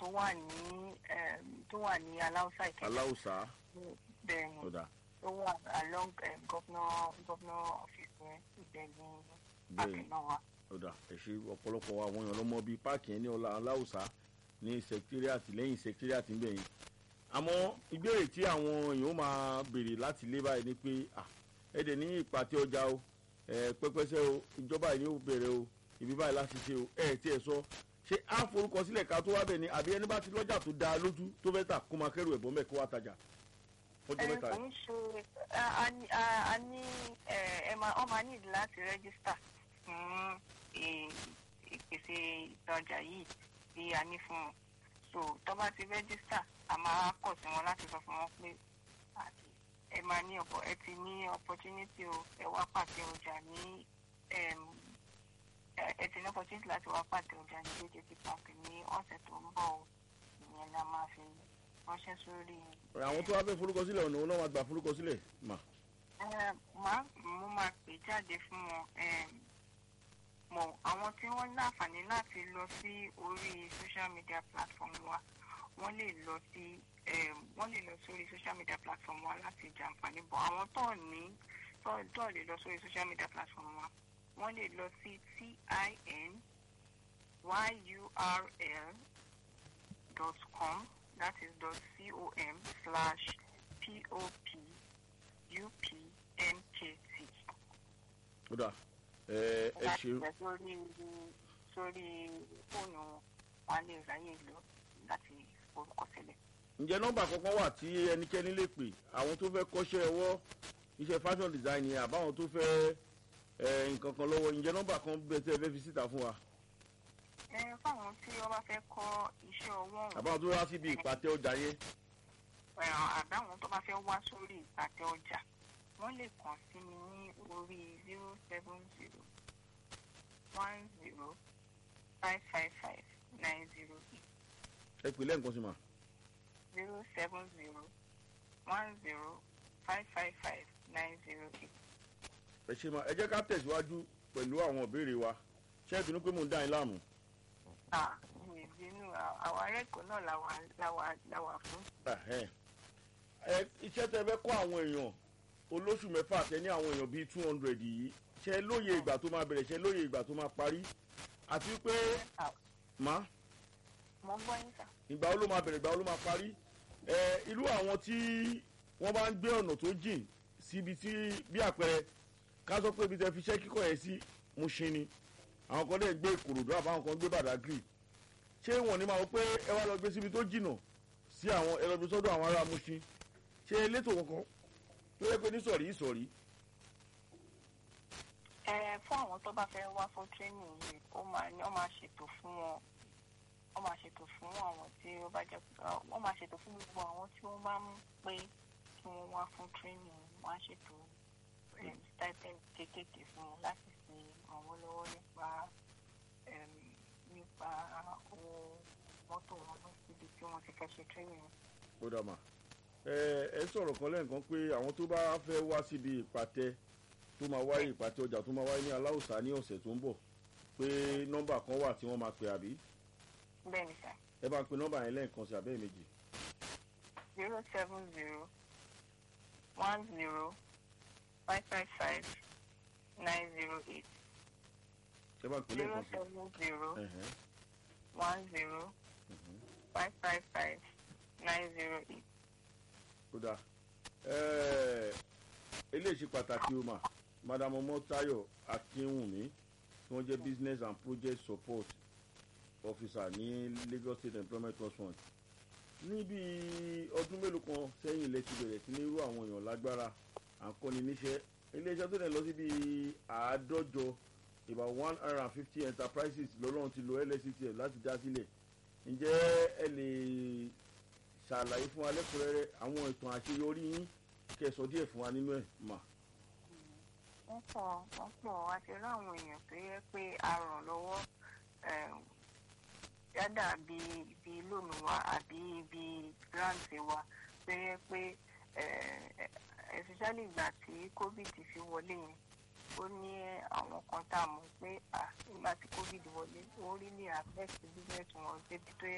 wà ní em, tó wà ní aláùsá ìkẹjà aláùsá bẹ́ẹ̀ ni ọ̀dà tó wà along um, governor governor office yẹn ibẹ̀ ní páàkì bẹ́ẹ̀ náà wà. ọ̀dà ẹ̀ṣẹ̀ ọ̀pọ̀lọpọ̀ àwọn èèyàn lọ́mọ bíi páàkì yẹn ní ọlá aláùsá ní secretariat lẹ́yìn secretariat ń bẹ̀ yẹn àmọ́ ìbéèrè tí àwọn èèyàn ó máa béèrè láti lé báyìí ni pé à ẹ dẹ̀ ní ìpàtẹ ọjà o ẹ pẹ́pẹ́sẹ́ o ìjọba yìí ó bẹ̀rẹ̀ o ibi báyìí láti ṣe o ẹ tí ẹ sọ ṣé á forúkọ sílẹ̀ ká tó wá bẹ̀ ni àbí ẹni bá ti lọ́jà tó dáa lójú tó fẹ́ tà kó máa kẹ́rù ẹ̀bọ́n mẹ́ kó wá tajà fọ́jọ́ ẹ mẹ́ta kò yìí. ń ṣe a- a ní- a- a ní ẹ ẹ máa ọ máa nílò láti rẹ́gísítà fún ì- ìpèsè ìtajà yìí tí a ní fún wọn so tó bá ti rẹ́gísítà a máa kọ̀ sí wọn láti sọ fún wọn pé àti ẹ máa ní ọ̀pọ̀ ẹ ti ní opportunity o ẹ wá pàtẹ ọjà ní em, ẹ ẹ ti ní opportunity láti wá pàtẹ ọjà ní jjp park ní ọ̀sẹ̀ tó ń bọ̀ o ìyẹn la máa fi ránṣẹ́ sórí àwọn tó wá fẹ́ forúkọ sílẹ̀ ọ̀nà òun náà wá gba forúkọ sílẹ̀ mà Eh, máa mo máa pè jáde fún wọn em, mọ àwọn tí wọ́n láǹfààní láti lọ sí orí social media platform wa wọ́n lè lọ sí em, wọ́n lè lọ sórí social media platform wa láti jàǹfààní bọ̀ àwọn tó ní tó tó lè lọ sórí social media platform wa wọ́n lè lọ sí tin yurl dot com that is dot com slash pop UPNKT. ọ̀dà ẹ ẹ láti ṣe bẹ̀ sórí sórí fóònù wọn wọn lè ráyè lọ láti forúkọ sílẹ̀. ǹjẹ́ nọ́mbà kankan wà tí ẹnikẹ́ni lè pè àwọn tó fẹ́ kọ́ṣẹ́ ọwọ́ iṣẹ́ fashion design ni àbáwọn tó fẹ́ ẹ, nǹkan kan lọ́wọ́ ǹjẹ́ nọ́mbà kan bẹ tẹ́ ẹ fẹ́ fi síta fún wa ẹ fáwọn tí wọn bá fẹ́ kọ́ iṣẹ́ ọwọ́ ọ̀hún, àbáwọn tó wá síbi ìpàtẹ ọjà yẹn ẹ, àbáwọn tó bá fẹ́ wá sórí ìpàtẹ ọjà wọ́n lè kàn sí mi ní orí zero seven zero one zero five five five nine zero eight. ẹ pè lẹ́ǹkan sí ma zero seven zero one zero five five five nine zero eight. ẹ ṣe ma ẹ jẹ́ ká tẹ̀síwájú pẹ̀lú àwọn ìbéèrè wa ṣé ẹ bínú pé mò ń dá yín láàmú Ah, mi bínú àwọn arẹ́kọ̀ọ́ náà làwà làwà làwà fún. Ẹhẹ́n. ẹ iṣẹ́ tẹ fẹ́ kọ́ àwọn èèyàn olóṣù mẹ́fà tẹ ní àwọn èèyàn bíi two hundred yìí ṣe lóye ìgbà tó máa bẹ̀rẹ̀ ṣe lóye ìgbà tó máa parí àti pé má mo ń gbọ́ yín sà. ìgbà wo ló máa bẹ̀rẹ̀ ìgbà wo ló máa parí ẹ irú àwọn tí wọ́n bá ń gbé ọ̀nà tó jìn síbi tí bí àpẹẹrẹ ká sọ pé ibi tẹ fi iṣẹ́ kíkọ́ yẹn sí Mushin ni àwọn kan dẹ̀ ń gbé Ìkòròdú àbáwọn kan ń gbé Bàdágìrì ṣé wọn ní máa wọ pé ẹ wá lọ gbé síbi tó jìnà sí àwọn ẹ lọ gbé sọ́dọ̀ àwọn ará Mushin ṣé elétò kankan tó yẹ pé ní sọ̀rí ìsọ̀rí ẹ fún àwọn tó bá fẹ́ wá fún training yìí ó máa ní ó máa ṣètò fún wọn ó máa ṣètò fún àwọn tí ó bá jẹ́ ó máa ṣètò fún gbogbo àwọn tí wọ́n bá ń pé kí wọ́n wá fún training wọ́n á ṣètò em, stipend kéékèèké fún wọn láti fi ràn wọ́n lọ́wọ́ nípa em, nípa owó mọ́tò wọn lọ síbi tí wọ́n ti fẹ́ ṣe training. ó dà mà ẹ ẹ sọ̀rọ̀ kan lẹ́ẹ̀kan pé àwọn tó bá fẹ́ wá síbi ìpàtẹ tó máa wáyé ìpàtẹ ọjà tó máa wáyé ní aláùsá ní ọ̀sẹ̀ tó ń bọ̀ pé nọ́mbà kan wà tí wọ́n máa pè àbí bẹ́ẹ̀ ni sà ẹ bá ń pe nọ́mbà yẹn lẹ́ẹ̀kan sí abẹ́ méjì zero seven zero one zero five five five nine zero eight ẹ bá ń pe zero lẹ́ẹ̀kan sí. seven zero Ẹ̀hẹ́n, one zero mhm. five five five nine zero eight. ó dáa Ẹ, eléyìí ṣe pàtàkì o mà madam ọmọtayọ akínwùmí tí wọ́n jẹ́ business and project support officer ní Lagos State Employment Trust Fund níbi ọdún mélòó kan sẹ́yìn ilẹ̀ ti bẹ̀rẹ̀ sí ní irú àwọn èèyàn lágbára à ń kọ́ni níṣẹ́ iléeṣẹ́ tó dẹ̀ lọ síbi àádọ́jọ about one hundred and fifty enterprises lọ́lọ́run ti lo LSCTF láti dá sílẹ̀ ǹjẹ́ ẹ lè ṣàlàyé fún wa lẹ́kùnrẹ́rẹ́ àwọn ìtàn àṣeyọrí yín kẹsàn díẹ̀ fún wa nínú ẹ̀ mà. wọ́n pọ̀ wọ́n pọ̀ àti rí àwọn èèyàn tó yẹ pé a ràn lọ́wọ́ eh, yádà bíi bíi lónìí wa àbí bíi grant wa tó yẹ pé eh, especially ìgbà tí covid fi wọlé yẹn ó ní àwọn kan tá a mọ̀ pé ah, nígbà tí covid wọlé ó rí ní affect business wọn débi tó yẹ